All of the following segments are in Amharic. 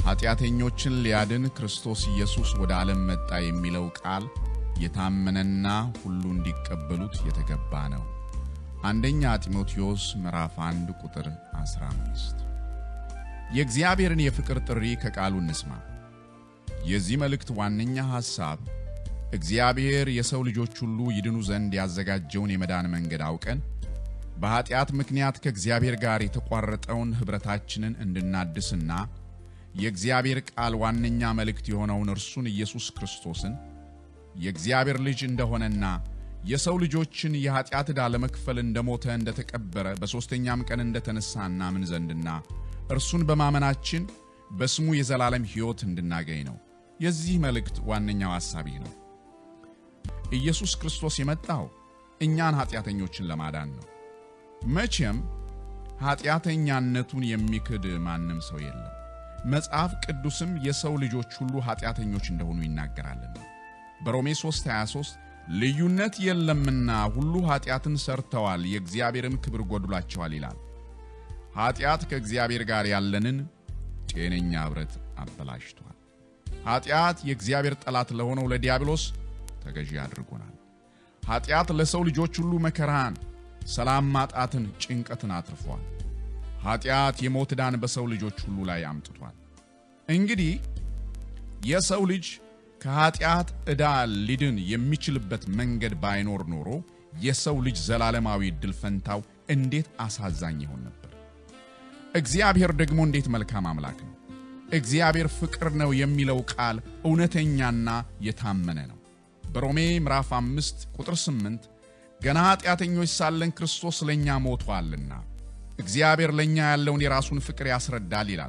ኃጢአተኞችን ሊያድን ክርስቶስ ኢየሱስ ወደ ዓለም መጣ የሚለው ቃል የታመነና ሁሉ እንዲቀበሉት የተገባ ነው። አንደኛ ጢሞቴዎስ ምዕራፍ 1 ቁጥር 15። የእግዚአብሔርን የፍቅር ጥሪ ከቃሉ እንስማ። የዚህ መልእክት ዋነኛ ሐሳብ እግዚአብሔር የሰው ልጆች ሁሉ ይድኑ ዘንድ ያዘጋጀውን የመዳን መንገድ አውቀን በኀጢአት ምክንያት ከእግዚአብሔር ጋር የተቋረጠውን ኅብረታችንን እንድናድስና የእግዚአብሔር ቃል ዋነኛ መልእክት የሆነውን እርሱን ኢየሱስ ክርስቶስን የእግዚአብሔር ልጅ እንደሆነና የሰው ልጆችን የኀጢአት ዕዳ ለመክፈል እንደሞተ እንደተቀበረ በሦስተኛም ቀን እንደተነሣ እናምን ዘንድና እርሱን በማመናችን በስሙ የዘላለም ሕይወት እንድናገኝ ነው። የዚህ መልእክት ዋነኛው ሐሳብ ይህ ነው። ኢየሱስ ክርስቶስ የመጣው እኛን ኀጢአተኞችን ለማዳን ነው። መቼም ኀጢአተኛነቱን የሚክድ ማንም ሰው የለም። መጽሐፍ ቅዱስም የሰው ልጆች ሁሉ ኀጢአተኞች እንደሆኑ ይናገራልና በሮሜ 3:23 ልዩነት የለምና ሁሉ ኀጢአትን ሰርተዋል፣ የእግዚአብሔርም ክብር ጎድሏቸዋል ይላል። ኀጢአት ከእግዚአብሔር ጋር ያለንን ጤነኛ ኅብረት አበላሽቷል። ኀጢአት የእግዚአብሔር ጠላት ለሆነው ለዲያብሎስ ተገዢ አድርጎናል። ኀጢአት ለሰው ልጆች ሁሉ መከራን፣ ሰላም ማጣትን፣ ጭንቀትን አትርፏል። ኀጢአት የሞት ዕዳን በሰው ልጆች ሁሉ ላይ አምጥቷል። እንግዲህ የሰው ልጅ ከኀጢአት ዕዳ ሊድን የሚችልበት መንገድ ባይኖር ኖሮ የሰው ልጅ ዘላለማዊ ዕድል ፈንታው እንዴት አሳዛኝ ይሆን ነበር። እግዚአብሔር ደግሞ እንዴት መልካም አምላክ ነው። እግዚአብሔር ፍቅር ነው የሚለው ቃል እውነተኛና የታመነ ነው። በሮሜ ምዕራፍ 5 ቁጥር 8 ገና ኀጢአተኞች ሳለን ክርስቶስ ለእኛ ሞቷልና እግዚአብሔር ለእኛ ያለውን የራሱን ፍቅር ያስረዳል ይላል።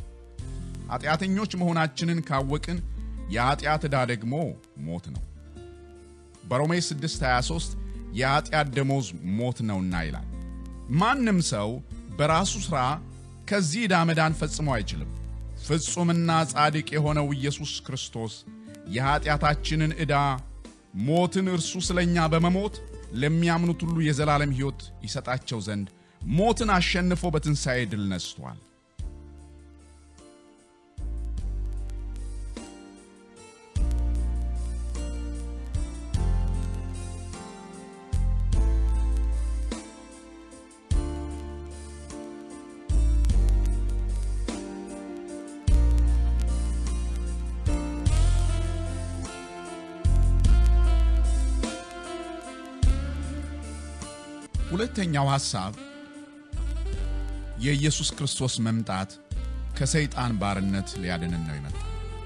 ኀጢአተኞች መሆናችንን ካወቅን የኀጢአት ዕዳ ደግሞ ሞት ነው። በሮሜ 6:23 የኀጢአት ደሞዝ ሞት ነውና ይላል። ማንም ሰው በራሱ ሥራ ከዚህ ዕዳ መዳን ፈጽሞ አይችልም። ፍጹምና ጻድቅ የሆነው ኢየሱስ ክርስቶስ የኀጢአታችንን ዕዳ ሞትን እርሱ ስለ እኛ በመሞት ለሚያምኑት ሁሉ የዘላለም ሕይወት ይሰጣቸው ዘንድ ሞትን አሸንፎ በትንሣኤ ድል ነስቷል። ሁለተኛው ሐሳብ የኢየሱስ ክርስቶስ መምጣት ከሰይጣን ባርነት ሊያድንን ነው የመጣው።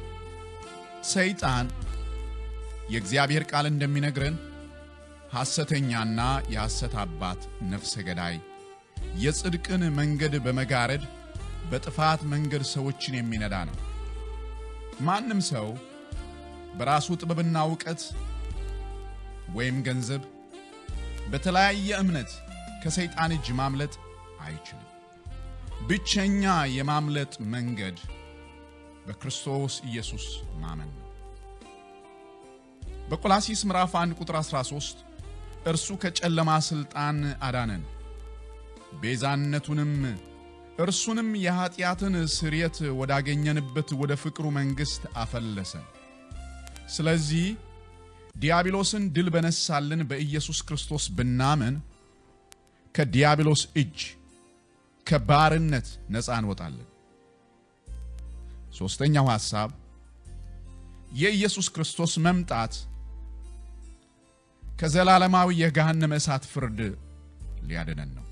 ሰይጣን የእግዚአብሔር ቃል እንደሚነግረን ሐሰተኛና የሐሰት አባት፣ ነፍሰ ገዳይ፣ የጽድቅን መንገድ በመጋረድ በጥፋት መንገድ ሰዎችን የሚነዳ ነው። ማንም ሰው በራሱ ጥበብና እውቀት ወይም ገንዘብ በተለያየ እምነት ከሰይጣን እጅ ማምለጥ አይችልም። ብቸኛ የማምለጥ መንገድ በክርስቶስ ኢየሱስ ማመን ነው። በቆላሲስ ምዕራፍ 1 ቁጥር 13 እርሱ ከጨለማ ሥልጣን አዳነን፣ ቤዛነቱንም እርሱንም የኀጢአትን ስርየት ወዳገኘንበት ወደ ፍቅሩ መንግሥት አፈለሰን። ስለዚህ ዲያብሎስን ድል በነሳልን በኢየሱስ ክርስቶስ ብናምን ከዲያብሎስ እጅ ከባርነት ነፃ እንወጣለን። ሦስተኛው ሐሳብ የኢየሱስ ክርስቶስ መምጣት ከዘላለማዊ የገሃነመ እሳት ፍርድ ሊያድነን ነው።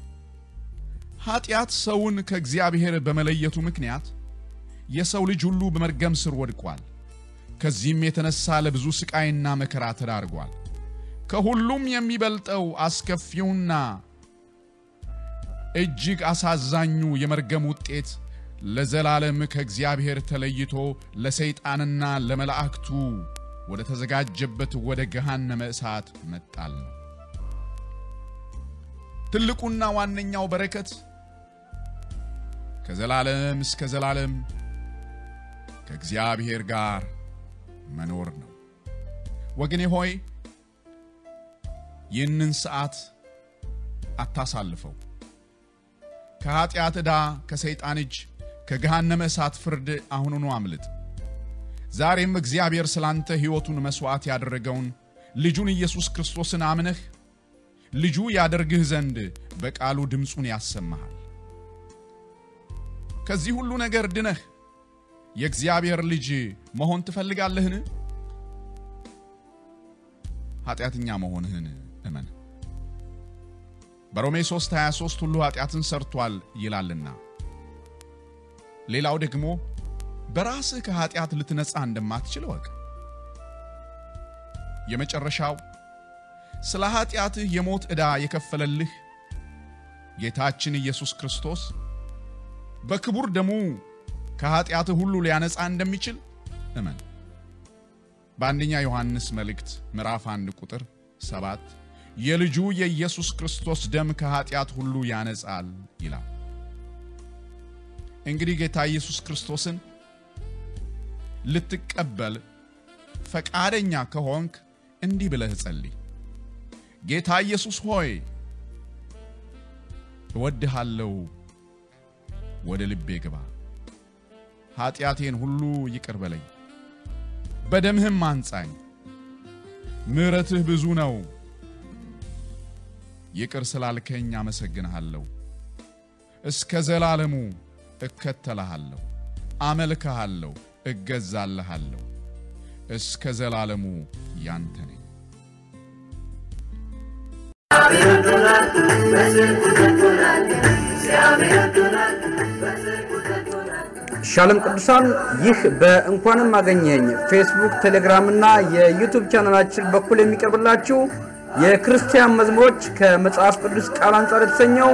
ኀጢአት ሰውን ከእግዚአብሔር በመለየቱ ምክንያት የሰው ልጅ ሁሉ በመርገም ስር ወድቋል። ከዚህም የተነሳ ለብዙ ስቃይና መከራ ተዳርጓል። ከሁሉም የሚበልጠው አስከፊውና እጅግ አሳዛኙ የመርገም ውጤት ለዘላለም ከእግዚአብሔር ተለይቶ ለሰይጣንና ለመላእክቱ ወደ ተዘጋጀበት ወደ ገሃነመ እሳት መጣል ነው። ትልቁና ዋነኛው በረከት ከዘላለም እስከ ዘላለም ከእግዚአብሔር ጋር መኖር ነው። ወገኔ ሆይ ይህንን ሰዓት አታሳልፈው። ከኀጢአት ዕዳ፣ ከሰይጣን እጅ፣ ከገሃነመ እሳት ፍርድ አሁኑኑ አምልጥ። ዛሬም እግዚአብሔር ስላንተ ሕይወቱን መሥዋዕት ያደረገውን ልጁን ኢየሱስ ክርስቶስን አምነህ ልጁ ያደርግህ ዘንድ በቃሉ ድምፁን ያሰማሃል። ከዚህ ሁሉ ነገር ድነህ የእግዚአብሔር ልጅ መሆን ትፈልጋለህን? ኃጢአተኛ መሆንህን እመን። በሮሜ 3 23 ሁሉ ኃጢአትን ሰርቷል ይላልና። ሌላው ደግሞ በራስህ ከኃጢአት ልትነጻ እንደማትችል እወቅ። የመጨረሻው ስለ ኃጢአትህ የሞት ዕዳ የከፈለልህ ጌታችን ኢየሱስ ክርስቶስ በክቡር ደሙ ከኃጢአትህ ሁሉ ሊያነጻ እንደሚችል እመን። በአንደኛ ዮሐንስ መልእክት ምዕራፍ 1 ቁጥር 7 የልጁ የኢየሱስ ክርስቶስ ደም ከኃጢአት ሁሉ ያነጻል ይላል። እንግዲህ ጌታ ኢየሱስ ክርስቶስን ልትቀበል ፈቃደኛ ከሆንክ እንዲህ ብለህ ጸልይ። ጌታ ኢየሱስ ሆይ እወድሃለሁ፣ ወደ ልቤ ግባ፣ ኃጢአቴን ሁሉ ይቅር በለኝ፣ በደምህም አንጻኝ። ምሕረትህ ብዙ ነው። ይቅር ስላልከኝ አመሰግንሃለሁ። እስከ ዘላለሙ እከተልሃለሁ፣ አመልክሃለሁ፣ እገዛልሃለሁ። እስከ ዘላለሙ ያንተ ነኝ። ሻሎም ቅዱሳን፣ ይህ በእንኳንም አገኘኝ ፌስቡክ፣ ቴሌግራም እና የዩቱብ ቻናላችን በኩል የሚቀርብላችሁ የክርስቲያን መዝሙሮች ከመጽሐፍ ቅዱስ ቃል አንጻር የተሰኘው